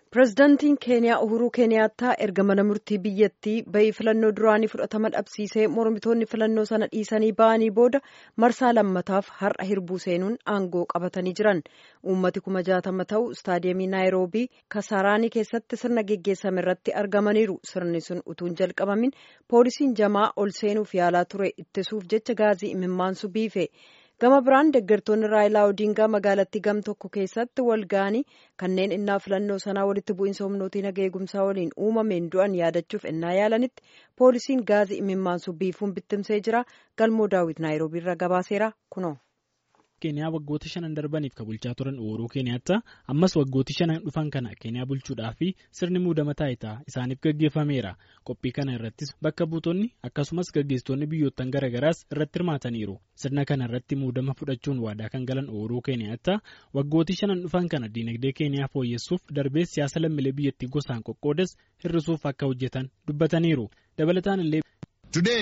Pireezidaantiin Keeniyaa Uhuruu Keeniyaattaa erga mana murtii biyyattii bahii filannoo duraanii fudhatama dhabsiisee mormitoonni filannoo sana dhiisanii ba'anii booda marsaa lammataaf har'a hirbuu seenuun aangoo qabatanii jiran. Uummati kuma jaatama ta'u istaadiyeemii Naayiroobii Kasaraanii keessatti sirna geggeessame irratti argamaniiru. Sirni sun utuun jalqabamin poolisiin jamaa ol seenuuf yaalaa ture ittisuuf jecha gaazii imimmaansu biife. gama biraan deeggartoonni raayilaa odiingaa magaalattii gam tokko keessatti wal ga'anii kanneen innaa filannoo sanaa walitti bu'iinsa humnootii naga eegumsaa waliin uumameen du'an yaadachuuf innaa yaalanitti poolisiin gaazii imimmaansu biifuun bittimsee jira galmoo daawwit naayiroobiirra gabaaseera kunoo. keeniyaa waggoota shanan darbaniif kan bulchaa turan uhuruu keeniyaattaa ammas waggooti shanan dhufan kana keeniyaa bulchuudhaa fi sirni muudama taayitaa isaaniif gaggeeffameera qophii kana irrattis bakka buutonni akkasumas gaggeessitoonni biyyoottan garaagaraas irratti hirmaataniiru sirna kana irratti muudama fudhachuun waadaa kan galan uhuruu keeniyaattaa waggooti shanan dhufan kana diinagdee keeniyaa fooyyessuuf darbee siyaasa lammiilee biyyattii gosaan qoqqoodas hir'isuuf akka hojjetan dubbataniiru dabalataan illee. Today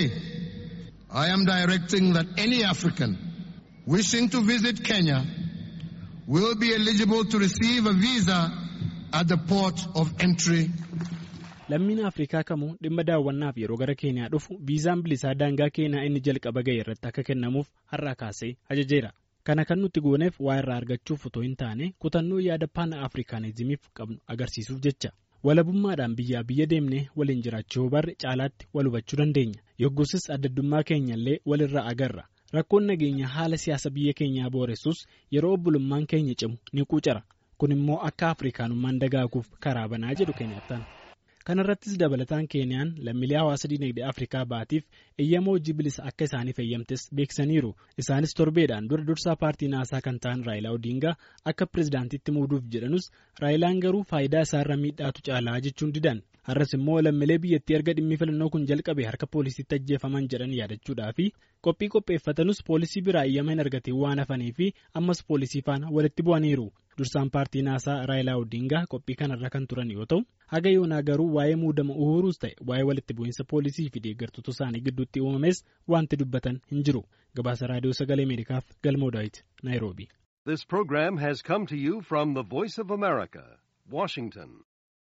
I am directing that any African. wishing to visit Kenya will be eligible to receive a visa at the port of entry. Lammiin Afrikaa kamuu dhimma daawwannaaf yeroo gara Keeniyaa dhufu viizaan bilisaa daangaa Keeniyaa inni jalqaba ga'e irratti akka kennamuuf har'a kaasee ajajeera. Kana kan nuti gooneef waa irraa argachuuf otoo hin taane kutannoo yaada paana Afrikaanizimiif qabnu agarsiisuuf jecha. Walabummaadhaan biyyaa biyya deemnee waliin jiraachuu barre caalaatti wal hubachuu dandeenya. Yoggusis addaddummaa keenyallee walirraa agarra. Rakkoon nageenya haala siyaasa biyya keenyaa booressus yeroo obbolummaan keenya cimu ni quucara. Kun immoo akka Afrikaanummaan dagaaguuf karaa banaa jedhu Keeniyattaan. Kana irrattis dabalataan Keeniyaan lammiilee hawaasa dinagdee Afrikaa baatiif eeyyama hojii bilisa akka isaaniif eeyyamtes beeksisaniiru. Isaanis torbeedhaan dura dursaa paartii naasaa kan ta'an Raayilaa Odiingaa akka pirezidaantitti muuduuf jedhanus Raayilaan garuu faayidaa isaarra miidhaatu caalaa jechuun didan. Har'as immoo lammiilee biyyattii erga dhimmi filannoo kun jalqabe harka poolisiitti ajjeefaman jedhan yaadachuudhaa fi qophii qopheeffatanus poolisii biraa eeyyama hin argatiin waan hafanii fi ammas poolisii faana walitti bu'aniiru. Dursaan paartii naasaa Raayilaa Odiingaa qophii kanarra kan turan yoo ta'u haga yoonaa garuu waa'ee muudama uhuruus ta'e waa'ee walitti bu'iinsa poolisii fi deeggartoota isaanii gidduutti uumames wanti dubbatan hin jiru. Gabaasa raadiyoo sagalee Ameerikaaf galmoo daawit Naayiroobi. This program has come to you from the Voice of America, Washington.